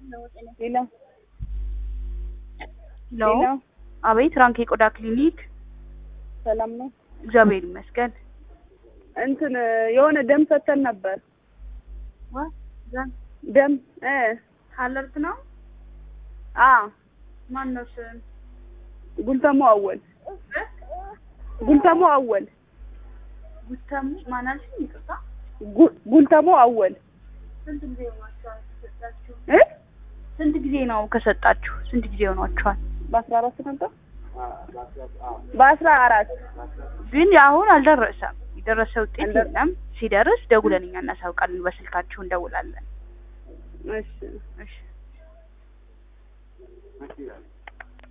ሌላ ሄሎ ሌላ አቤት ራንክ የቆዳ ክሊኒክ ሰላም ነው። እግዚአብሔር ይመስገን እንትን የሆነ ደም ሰተን ነበር። ዋ ዘን ደም እ ካለርት ነው አ ማን ነው ስም ጉልተሞ አወል ጉልተሞ አወል ጉተሙ ማን አልሽኝ ይቅርታ ጉ- ጉልተሞ አወል ስንት ጊዜ ሆኗችኋል ከሰጣችሁ እ ስንት ጊዜ ነው ከሰጣችሁ ስንት ጊዜ ሆኗችኋል በአስራ አራት ነበር በአስራ አራት ግን አሁን አልደረሰም የደረሰ ውጤት አልደረ- የለም ሲደርስ ደውለን እኛ እናሳውቃለን በስልካችሁ እንደውላለን እሺ እሺ